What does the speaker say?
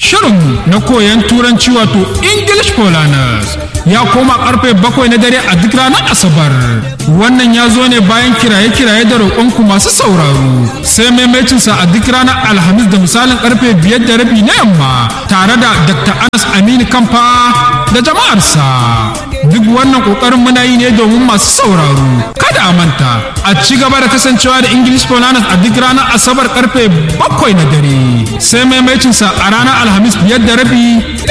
Shirin na koyon turanci wato English for Learners ya koma karfe bakwai na dare a duk ranar Asabar. Wannan ya zo ne bayan kiraye-kiraye da roƙonku masu sauraro. Sai maimacinsa a duk ranar Alhamis da misalin karfe biyar da rabi na yamma tare da Dr. Anas Aminu Kamfa da jama'arsa. Duk wannan ƙoƙarin muna yi ne domin masu sauraro. Kada a manta, a ci gaba da kasancewa da English for Learners a duk ranar Asabar karfe bakwai na dare. Sai maimacinsa a ranar Alhamis biyar da rabi